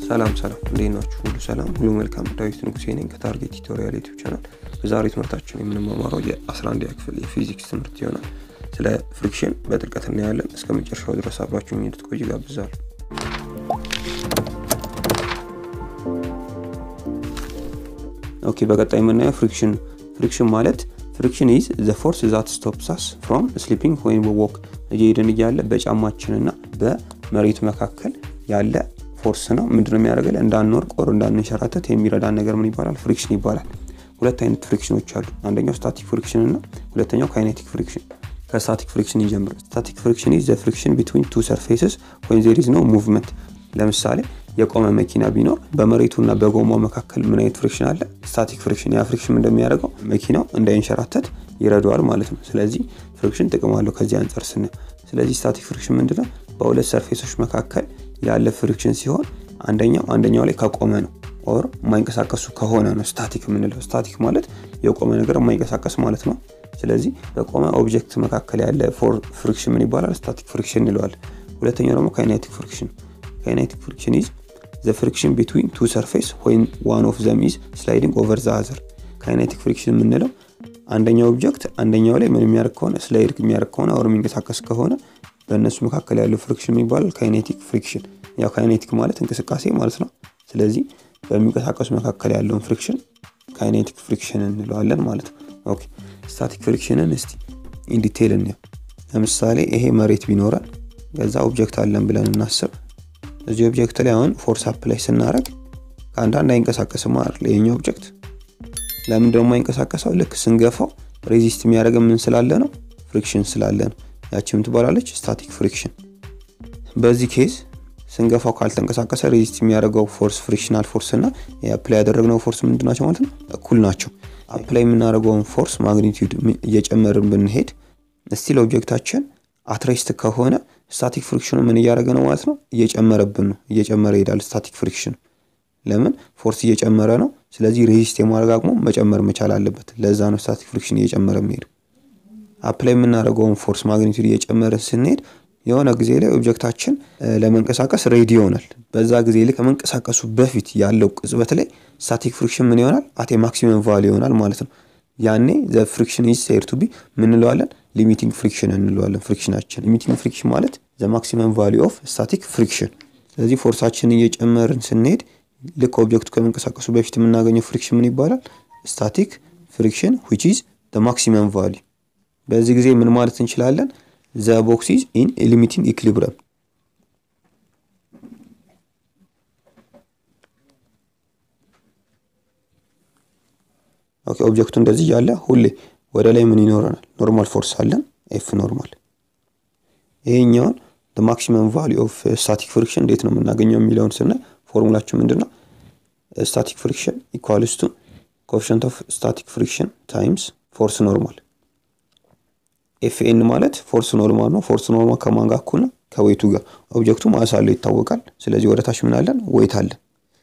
ሰላም ሰላም፣ እንዴት ናችሁ? ሁሉ ሰላም፣ ሁሉ መልካም። ዳዊት ንጉሴ ነኝ ከታርጌት ቱቶሪያል ዩቲዩብ ቻናል። በዛሬ ትምህርታችን የምንማማረው የ11ኛ ክፍል የፊዚክስ ትምህርት ይሆናል። ስለ ፍሪክሽን በጥልቀት እናያለን። እስከ መጨረሻው ድረስ አብራችሁ እንድትቆዩ ጋብዛለሁ። ኦኬ፣ በቀጣይ የምናየው ፍሪክሽን ፍሪክሽን ማለት ፍሪክሽን ኢዝ ዘ ፎርስ ዛት ስቶፕስ አስ ፍሮም ስሊፒንግ ወይም ወክ እየሄድን እያለ በጫማችንና በመሬቱ መካከል ያለ ፎርስ ነው። ምንድነው የሚያደርገን? እንዳንወርቅ ኦር እንዳንሸራተት የሚረዳን ነገር ምን ይባላል? ፍሪክሽን ይባላል። ሁለት አይነት ፍሪክሽኖች አሉ። አንደኛው ስታቲክ ፍሪክሽን እና ሁለተኛው ካይኔቲክ ፍሪክሽን። ከስታቲክ ፍሪክሽን ይጀምር። ስታቲክ ፍሪክሽን ኢዝ ዘ ፍሪክሽን ቢትዊን ቱ ሰርፌስስ ወይን ዜር ኢዝ ኖ ሙቭመንት። ለምሳሌ የቆመ መኪና ቢኖር በመሬቱና በጎማው መካከል ምን አይነት ፍሪክሽን አለ? ስታቲክ ፍሪክሽን። ያ ፍሪክሽን እንደሚያደርገው መኪናው እንዳይንሸራተት ይረዳዋል ማለት ነው። ስለዚህ ፍሪክሽን ጥቅም አለው ከዚህ አንጻር ስናየው። ስለዚህ ስታቲክ ፍሪክሽን ምንድነው? በሁለት ሰርፌሶች መካከል ያለ ፍሪክሽን ሲሆን አንደኛው አንደኛው ላይ ከቆመ ነው ኦር የማይንቀሳቀሱ ከሆነ ነው ስታቲክ የምንለው። ስታቲክ ማለት የቆመ ነገር የማይንቀሳቀስ ማለት ነው። ስለዚህ በቆመ ኦብጀክት መካከል ያለ ፍሪክሽን ምን ይባላል? ስታቲክ ፍሪክሽን እንለዋለን። ሁለተኛው ደግሞ ካይኔቲክ ፍሪክሽን። ካይኔቲክ ፍሪክሽን ኢዝ ዘ ፍሪክሽን ቢትዊን ቱ ሰርፌስ ወይም ዋን ኦፍ ዘም ኢዝ ስላይዲንግ ኦቨር ዘ አዘር። ካይኔቲክ ፍሪክሽን የምንለው አንደኛው ኦብጀክት አንደኛው ላይ ምን የሚያደርግ ከሆነ ስላይድ የሚያደርግ ከሆነ ኦር የሚንቀሳቀስ ከሆነ በእነሱ መካከል ያለው ፍሪክሽን ይባላል ካይኔቲክ ፍሪክሽን። ያው ካይኔቲክ ማለት እንቅስቃሴ ማለት ነው። ስለዚህ በሚንቀሳቀሱ መካከል ያለውን ፍሪክሽን ካይኔቲክ ፍሪክሽን እንለዋለን ማለት ነው። ኦኬ ስታቲክ ፍሪክሽንን እስቲ ኢንዲቴይል እንየው። ለምሳሌ ይሄ መሬት ቢኖረን ከዛ ኦብጀክት አለን ብለን እናስብ። እዚህ ኦብጀክት ላይ አሁን ፎርስ አፕ ላይ ስናደርግ ከአንዳንድ አይንቀሳቀስም አይደል? ይሄኛው ኦብጀክት ለምን ደግሞ አይንቀሳቀሰው? ልክ ስንገፋው ሬዚስት የሚያደርገ ምን ስላለ ነው? ፍሪክሽን ስላለ ነው። ያችም ትባላለች ስታቲክ ፍሪክሽን። በዚህ ኬዝ ስንገፋው ካልተንቀሳቀሰ ሬዚስት የሚያደርገው ፎርስ ፍሪክሽናል ፎርስ እና አፕላይ ያደረግነው ፎርስ ምንድን ናቸው ማለት ነው? እኩል ናቸው። አፕላይ የምናደርገውን ፎርስ ማግኒቲዩድ እየጨመርን ብንሄድ ስቲል ኦብጀክታችን አትሬስት ከሆነ ስታቲክ ፍሪክሽኑ ምን እያደረገ ነው ማለት ነው? እየጨመረብን ነው። እየጨመረ ይሄዳል ስታቲክ ፍሪክሽን። ለምን ፎርስ እየጨመረ ነው። ስለዚህ ሬዚስት የማድረግ አቅሙ መጨመር መቻል አለበት። ለዛ ነው ስታቲክ ፍሪክሽን እየጨመረ የሚሄዱ። አፕላይ የምናደርገውን ፎርስ ማግኒቱድ እየጨመረ ስንሄድ የሆነ ጊዜ ላይ ኦብጀክታችን ለመንቀሳቀስ ሬዲ ይሆናል። በዛ ጊዜ ላይ ከመንቀሳቀሱ በፊት ያለው ቅጽበት ላይ ስታቲክ ፍሪክሽን ምን ይሆናል? አቴ ማክሲመም ቫሊ ይሆናል ማለት ነው። ያኔ ዘ ፍሪክሽን ኢዝ ሴድ ቱ ቢ ምን እንለዋለን? ሊሚቲንግ ፍሪክሽን እንለዋለን። ፍሪክሽናችን ሊሚቲንግ ፍሪክሽን ማለት ዘ ማክሲመም ቫሊ ኦፍ ስታቲክ ፍሪክሽን። ስለዚህ ፎርሳችንን እየጨመርን ስንሄድ ልክ ኦብጀክቱ ከመንቀሳቀሱ በፊት የምናገኘው ፍሪክሽን ምን ይባላል? ስታቲክ ፍሪክሽን ዊች ኢዝ ዘ ማክሲመም ቫሊ። በዚህ ጊዜ ምን ማለት እንችላለን? ዘ ቦክስ ኢዝ ኢን ሊሚቲንግ ኢኩሊብረም። ኦኬ ኦብጀክቱ እንደዚህ እያለ ሁሌ ወደ ላይ ምን ይኖረናል? ኖርማል ፎርስ አለን ኤፍ ኖርማል። ይሄኛውን ማክሲመም ቫሊ ኦፍ ስታቲክ ፍሪክሽን እንዴት ነው የምናገኘው የሚለውን ስናይ ፎርሙላችን ምንድን ነው? ስታቲክ ፍሪክሽን ኢኳልስ ቱ ኮኤፊሽንት ኦፍ ስታቲክ ፍሪክሽን ታይምስ ፎርስ ኖርማል። ኤፍኤን ማለት ፎርስ ኖርማል ነው። ፎርስ ኖርማል ከማን ጋር እኩል ነው? ከዌቱ ጋር። ኦብጀክቱ ማስ አለው ይታወቃል። ስለዚህ ወደ ታች ምን አለን? ዌት አለን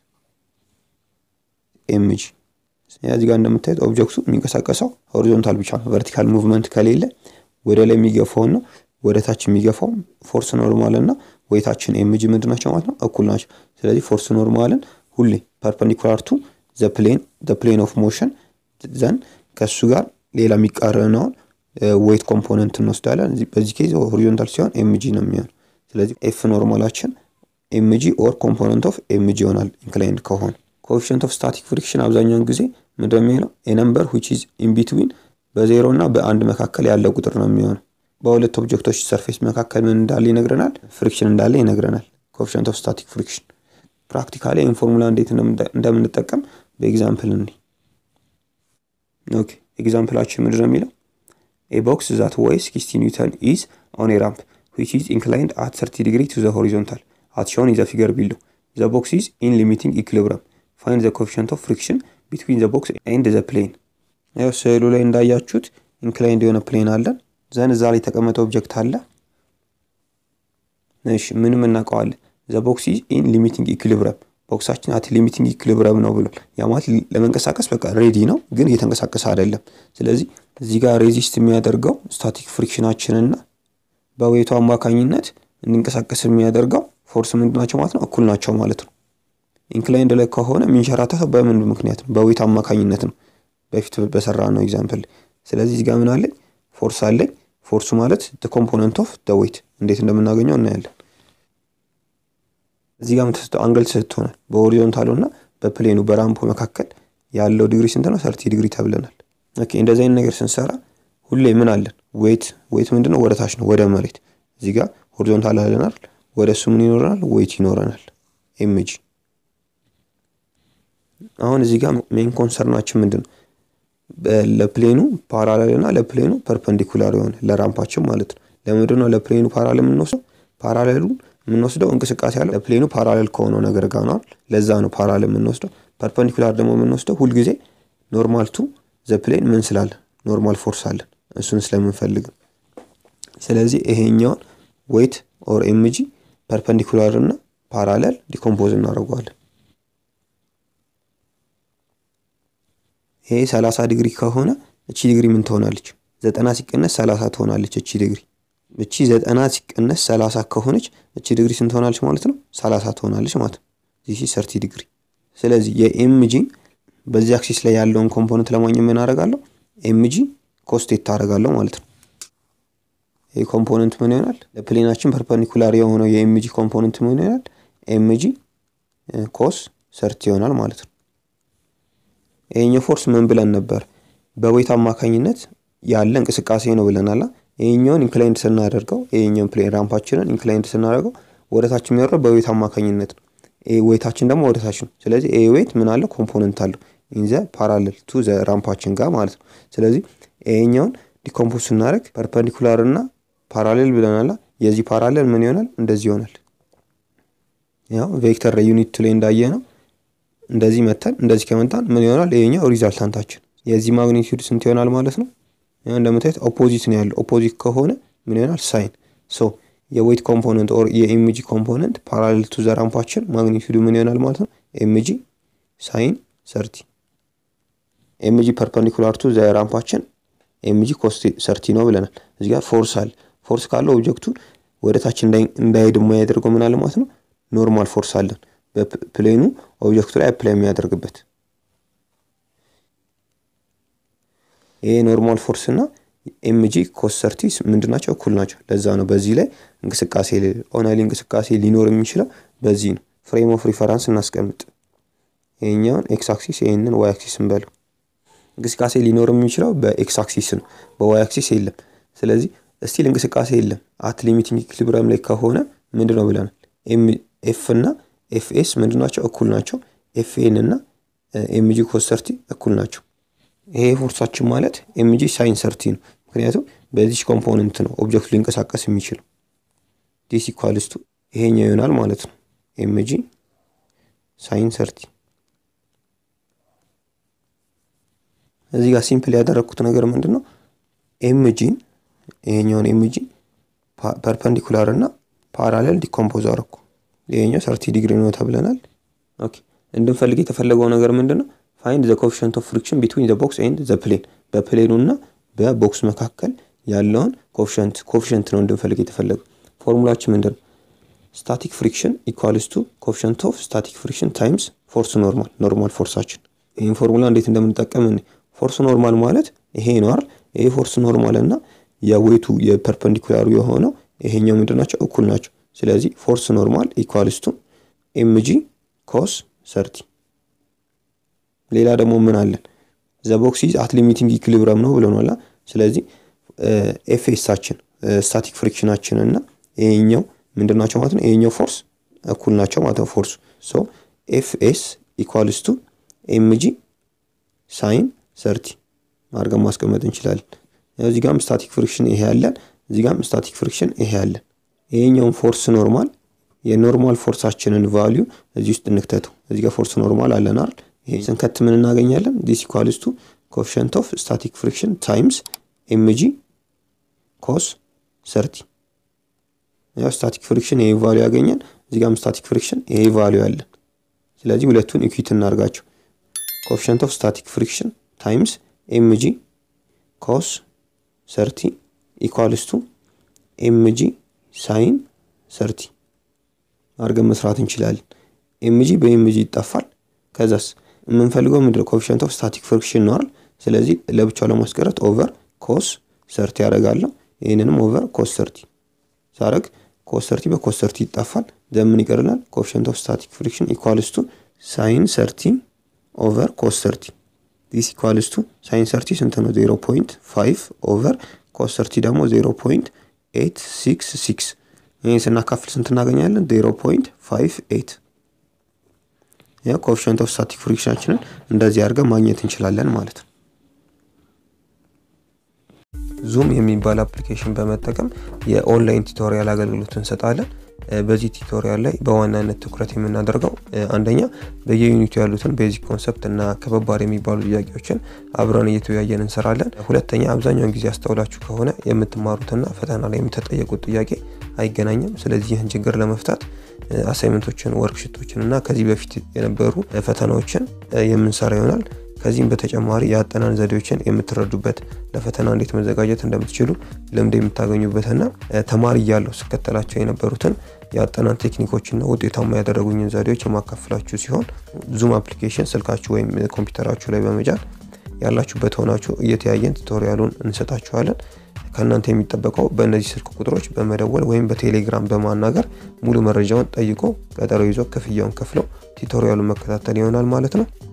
ኤምጂ። እዚህ ጋር እንደምታዩት ኦብጀክቱ የሚንቀሳቀሰው ሆሪዞንታል ብቻ ነው። ቨርቲካል ሙቭመንት ከሌለ ወደ ላይ የሚገፋውና ወደ ታች የሚገፋው ፎርስ ኖርማል እና ዌታችን ኤምጂ ምንድን ናቸው ማለት ነው? እኩል ናቸው። ስለዚህ ፎርስ ኖርማልን ሁሌ ፐርፐንዲኩላር ቱ ዘ ፕሌን ዘ ፕሌን ኦፍ ሞሽን ዘን ከእሱ ጋር ሌላ የሚቃረነውን ዌይት ኮምፖነንት እንወስዳለን። በዚህ ኬዝ ሆሪዞንታል ሲሆን ኤምጂ ነው የሚሆን። ስለዚህ ኤፍ ኖርማላችን ኤምጂ ኦር ኮምፖነንት ኦፍ ኤምጂ ይሆናል ኢንክላይንድ ከሆነ። ኮኤፊሽንት ኦፍ ስታቲክ ፍሪክሽን አብዛኛውን ጊዜ ምንድን የሚሆነው የነምበር ዊች ኢዝ ኢን ቢትዊን በዜሮ እና በአንድ መካከል ያለ ቁጥር ነው የሚሆነው። በሁለት ኦብጀክቶች ሰርፌስ መካከል ምን እንዳለ ይነግረናል? ፍሪክሽን እንዳለ ይነግረናል። ኮኤፊሽንት ኦፍ ስታቲክ ፍሪክሽን ፕራክቲካሊ ይህን ፎርሙላ እንዴት እንደምንጠቀም በኤግዛምፕል እንዲ ኦኬ ኤግዛምፕላችን ምንድን ነው የሚለው ኤ ቦክስ ዛት ዌይስ ሲክስቲ ኒውተን ኢዝ ኦን ኤ ራምፕ ዊች ኢዝ ኢንክላይንድ አት ሰርቲ ዲግሪ ቱ ዘ ሆሪዞንታል አት ሾን ኢዝ ዘ ፊገር ቢሎ ዘ ቦክስ ኢዝ ኢን ሊሚቲንግ ኢኩሊብረም ፋይንድ ዘ ኮኤፊሽንት ኦፍ ፍሪክሽን ቢትዊን ዘ ቦክስ ኤንድ ዘ ፕሌን። ያው ስዕሉ ላይ እንዳያችሁት ኢንክላይንድ የሆነ ፕሌን አለን። ዘን እዛ ላይ የተቀመጠ ኦብጀክት አለ። እሺ ምንም እናውቀዋለን። ዘ ቦክስ ኢዝ ኢን ሊሚቲንግ ኢኩሊብረም ቦክሳችን አት ሊሚቲንግ ኢኩሊብረም ነው ብሏል። ያ ማለት ለመንቀሳቀስ በቃ ሬዲ ነው፣ ግን እየተንቀሳቀሰ አይደለም። ስለዚህ እዚህ ጋር ሬዚስት የሚያደርገው ስታቲክ ፍሪክሽናችንና በዌቱ አማካኝነት እንዲንቀሳቀስ የሚያደርገው ፎርስ ምንድን ናቸው ማለት ነው? እኩል ናቸው ማለት ነው። ኢንክላይንድ ላይ ከሆነ የሚንሸራተተው በምን ምክንያት ነው? በዌት አማካኝነት ነው። በፊት በሰራ ነው ኤግዛምፕል። ስለዚህ እዚህ ጋር ምን አለኝ? ፎርስ አለኝ። ፎርሱ ማለት ኮምፖነንት ኦፍ ደ ዌት እንዴት እንደምናገኘው እናያለን። እዚህ ጋር የምትሰጠው አንግል ስትሆናል በሆሪዞንታሉ እና በፕሌኑ በራምፖ መካከል ያለው ዲግሪ ስንት ነው? ሰርቲ ዲግሪ ተብለናል። ኦኬ እንደዚህ አይነት ነገር ስንሰራ ሁሌ ምን አለን? ዌት ዌት ምንድን ነው? ወደ ታች ነው፣ ወደ መሬት። እዚህ ጋር ሆሪዞንታል አለናል። ወደ እሱ ምን ይኖረናል? ዌት ይኖረናል። ኤምጂ አሁን እዚህ ጋር ሜን ኮንሰርናችን ምንድን ነው? ለፕሌኑ ፓራሌል እና ለፕሌኑ ፐርፐንዲኩላር የሆነ ለራምፓችን ማለት ነው። ለምንድን ነው ለፕሌኑ ፓራሌል የምንወስደው? ፓራሌሉን የምንወስደው እንቅስቃሴ ያለው ለፕሌኑ ፓራሌል ከሆነው ነገር ጋር ነው። ለዛ ነው ፓራሌል የምንወስደው። ፐርፐንዲኩላር ደግሞ የምንወስደው ሁልጊዜ ኖርማል ቱ ዘ ፕሌን ምን ስላለን ኖርማል ፎርስ አለን እሱን ስለምንፈልግ ስለዚህ ይሄኛውን ዌት ኦር ኤምጂ ፐርፐንዲኩላር እና ፓራሌል ዲኮምፖዝ እናደርገዋለን። ይሄ 30 ዲግሪ ከሆነ እቺ ዲግሪ ምን ትሆናለች? ዘጠና ሲቀነስ 30 ትሆናለች እቺ ዲግሪ። እቺ ዘጠና ሲቀነስ 30 ከሆነች እቺ ዲግሪ ስንት ትሆናለች ማለት ነው? 30 ትሆናለች ማለት ነው። ዚስ ሰርቲ ዲግሪ። ስለዚህ የኤምጂን በዚህ አክሲስ ላይ ያለውን ኮምፖነንት ለማግኘት ምን አደርጋለሁ? ኤምጂ ኮስቴት ታደርጋለሁ ማለት ነው። ይህ ኮምፖነንት ምን ይሆናል? ለፕሌናችን ፐርፐንዲኩላር የሆነው የኤምጂ ኮምፖነንት ምን ይሆናል? ኤምጂ ኮስ ሰርቲ ይሆናል ማለት ነው። ይሄኛው ፎርስ ምን ብለን ነበር? በዌት አማካኝነት ያለ እንቅስቃሴ ነው ብለናል። ይሄኛውን ኢንክላይንድ ስናደርገው ይሄኛውን ፕሌን ራምፓችንን ኢንክላይንድ ስናደርገው ወደታች የሚወርደው በዌት አማካኝነት ነው። ይሄ ዌታችን ደግሞ ወደታች ነው። ስለዚህ ይሄ ዌት ምን አለው? ኮምፖነንት አለው ኢንዘ ፓራሌል ቱ ዘ ራምፓችን ጋር ማለት ነው። ስለዚህ ይሄኛውን ዲኮምፖዝ ስናደርግ ፐርፐንዲኩላር እና ፓራሌል ብለናል። የዚህ ፓራሌል ምን ይሆናል? እንደዚህ ይሆናል። ያው ቬክተር ዩኒት ላይ እንዳየ ነው እንደዚህ መተን እንደዚህ ከመጣን ምን ይሆናል? ይሄኛው ሪዛልታንታችን የዚህ ማግኒቲዩድ ስንት ይሆናል ማለት ነው። እንደምታዩት ኦፖዚት ነው ያለው። ኦፖዚት ከሆነ ምን ይሆናል? ሳይን ሶ የዌት ኮምፖነንት ኦር የኤምጂ ኮምፖነንት ፓራሌል ቱ ዘ ራምፓችን ማግኒቲዩዱ ምን ይሆናል ማለት ነው? ኤምጂ ሳይን ሰርቲ ኤምጂ ፐርፐንዲኩላር ቱ ዘ ራምፓችን ኤምጂ ኮስ ሰርቲ ነው ብለናል። እዚህ ጋር ፎርስ አለ። ፎርስ ካለው ኦብጀክቱ ወደ ታች እንዳይሄድ የማያደርገው ምን አለ ማለት ነው? ኖርማል ፎርስ አለን በፕሌኑ ኦብጀክቱ ላይ አፕላይ የሚያደርግበት ይሄ ኖርማል ፎርስ እና ኤምጂ ኮስ ሰርቲ ምንድን ናቸው? እኩል ናቸው። ለዛ ነው በዚህ ላይ እንቅስቃሴ ኦናሊ እንቅስቃሴ ሊኖር የሚችለው በዚህ ነው። ፍሬም ኦፍ ሪፈራንስ እናስቀምጥ። ይሄኛውን ኤክስ አክሲስ ይህንን ዋይ አክሲስ እንበለው። እንቅስቃሴ ሊኖር የሚችለው በኤክስ አክሲስ ነው፣ በዋይ አክሲስ የለም። ስለዚህ እስቲል እንቅስቃሴ የለም። አት ሊሚቲንግ ኢኩሊብሪየም ላይ ከሆነ ምንድን ነው ብለናል? ኤፍ እና ኤፍኤስ ምንድን ናቸው? እኩል ናቸው። ኤፍኤን እና ኤምጂ ኮስ ሰርቲ እኩል ናቸው። ይሄ ፎርሳችን ማለት ኤምጂ ሳይን ሰርቲ ነው። ምክንያቱም በዚች ኮምፖነንት ነው ኦብጀክቱ ሊንቀሳቀስ የሚችለው። ዲስ ኢኳልስቱ ይሄኛው ይሆናል ማለት ነው። ኤምጂ ሳይን ሰርቲ። እዚህ ጋር ሲምፕል ያደረግኩት ነገር ምንድን ነው? ኤምጂን ይሄኛውን ኤምጂ ፐርፐንዲኩላር እና ፓራሌል ዲኮምፖዝ አረኩ። ይሄኛው ሰርቲ ዲግሪ ነው ተብለናል። ኦኬ እንድንፈልግ የተፈለገው ነገር ምንድን ነው? ፋይንድ ዘ ኮፊሽንት ኦፍ ፍሪክሽን ቢትዊን ዘ ቦክስ ኤንድ ዘ ፕሌን በፕሌኑ እና በቦክስ መካከል ያለውን ኮፊሽንት ኮፊሽንት ነው እንድንፈልግ የተፈለገው። ፎርሙላችን ምንድን ነው? ስታቲክ ፍሪክሽን ኢኳልስ ቱ ኮፊሽንት ኦፍ ስታቲክ ፍሪክሽን ታይምስ ፎርስ ኖርማል ኖርማል ፎርሳችን። ይህን ፎርሙላ እንዴት እንደምንጠቀም ፎርስ ኖርማል ማለት ይሄ ነው አይደል? ይሄ ፎርስ ኖርማል እና የዌቱ የፐርፐንዲኩላሩ የሆነው ይሄኛው ምንድን ናቸው? እኩል ናቸው። ስለዚህ ፎርስ ኖርማል ኢኳልስ ቱ ኤምጂ ኮስ ሰርቲ ሌላ ደግሞ ምን አለን? ዘ ቦክስ ኢዝ አት ሊሚቲንግ ኢኩሊብረም ነው ብለናል። ስለዚህ ኤፍኤሳችን ስታቲክ ፍሪክሽናችን እና ይሄኛው ምንድን ናቸው ማለት ነው? ይሄኛው ፎርስ እኩል ናቸው ማለት ነው። ፎርሱ ሶ ኤፍኤስ ኢኳልስ ቱ ኤምጂ ሳይን ሰርቲ አድርገን ማስቀመጥ እንችላለን። እዚህ ጋም ስታቲክ ፍሪክሽን ይሄ ያለን፣ እዚህ ጋም ስታቲክ ፍሪክሽን ይሄ ያለን። ይሄኛውን ፎርስ ኖርማል የኖርማል ፎርሳችንን ቫሊዩ እዚህ ውስጥ እንክተተው። እዚህ ጋር ፎርስ ኖርማል አለን አይደል? ይሄ ስንከት ምን እናገኛለን? ዲስ ኢኳልስ ቱ ኮኤፊሽንት ኦፍ ስታቲክ ፍሪክሽን ታይምስ ኤምጂ ኮስ ሰርቲ። ያው ስታቲክ ፍሪክሽን ይሄ ቫሊዩ ያገኘን፣ እዚህ ጋርም ስታቲክ ፍሪክሽን ይሄ ቫሊዩ አለን። ስለዚህ ሁለቱን ኢኩዊት እናርጋቸው። ኮኤፊሽንት ኦፍ ስታቲክ ፍሪክሽን ታይምስ ኤምጂ ኮስ ሰርቲ ኢኳልስ ቱ ኤምጂ ሳይን ሰርቲ አድርገን መስራት እንችላለን። ኤምጂ በኤምጂ ይጠፋል። ከዛስ የምንፈልገው ምንድነው ኮፊሽንት ኦፍ ስታቲክ ፍሪክሽን ነዋል። ስለዚህ ለብቻው ለማስቀረት ኦቨር ኮስ ሰርቲ ያደርጋለሁ። ይህንንም ኦቨር ኮስ ሰርቲ ሳረግ ኮስ ሰርቲ በኮስ ሰርቲ ይጠፋል። ዘምን ይቀርናል ኮፊሽንት ኦፍ ስታቲክ ፍሪክሽን ኢኳልስ ቱ ሳይን ሰርቲ ኦቨር ኮስ ሰርቲ ዲስ ኢኳልስ ቱ ሳይን ሰርቲ ስንት ነው? ዜሮ ፖይንት ፋይቭ ኦቨር ኮስ ሰርቲ ደግሞ ዜሮ ፖይንት ኤይት ሲክስ ሲክስ ይህ ስናካፍል ስንት እናገኛለን? ዜሮ ፖይንት ፋይቭ ኤይት ያ ኮኤፊሽንት ኦፍ ስታቲክ ፍሪክሽናችንን እንደዚህ አድርገን ማግኘት እንችላለን ማለት ነው። ዙም የሚባል አፕሊኬሽን በመጠቀም የኦንላይን ቱቶሪያል አገልግሎት እንሰጣለን። በዚህ ቱቶሪያል ላይ በዋናነት ትኩረት የምናደርገው አንደኛ በየዩኒቱ ያሉትን ቤዚክ ኮንሰፕት እና ከባባድ የሚባሉ ጥያቄዎችን አብረን እየተወያየን እንሰራለን። ሁለተኛ አብዛኛውን ጊዜ አስተውላችሁ ከሆነ የምትማሩትና ፈተና ላይ የምትጠየቁት ጥያቄ አይገናኝም። ስለዚህ ይህን ችግር ለመፍታት አሳይመንቶችን፣ ወርክሽቶችን እና ከዚህ በፊት የነበሩ ፈተናዎችን የምንሰራ ይሆናል። ከዚህም በተጨማሪ የአጠናን ዘዴዎችን የምትረዱበት ለፈተና እንዴት መዘጋጀት እንደምትችሉ ልምድ የምታገኙበትና ተማሪ እያለሁ ስከተላቸው የነበሩትን የአጠናን ቴክኒኮችና ውጤታማ ያደረጉኝን ዘዴዎች የማካፍላችሁ ሲሆን ዙም አፕሊኬሽን ስልካችሁ ወይም ኮምፒውተራችሁ ላይ በመጫን ያላችሁበት ሆናችሁ እየተያየን ቱቶሪያሉን እንሰጣችኋለን። ከእናንተ የሚጠበቀው በእነዚህ ስልክ ቁጥሮች በመደወል ወይም በቴሌግራም በማናገር ሙሉ መረጃውን ጠይቆ ቀጠሮ ይዞ ክፍያውን ከፍለው ቱቶሪያሉን መከታተል ይሆናል ማለት ነው።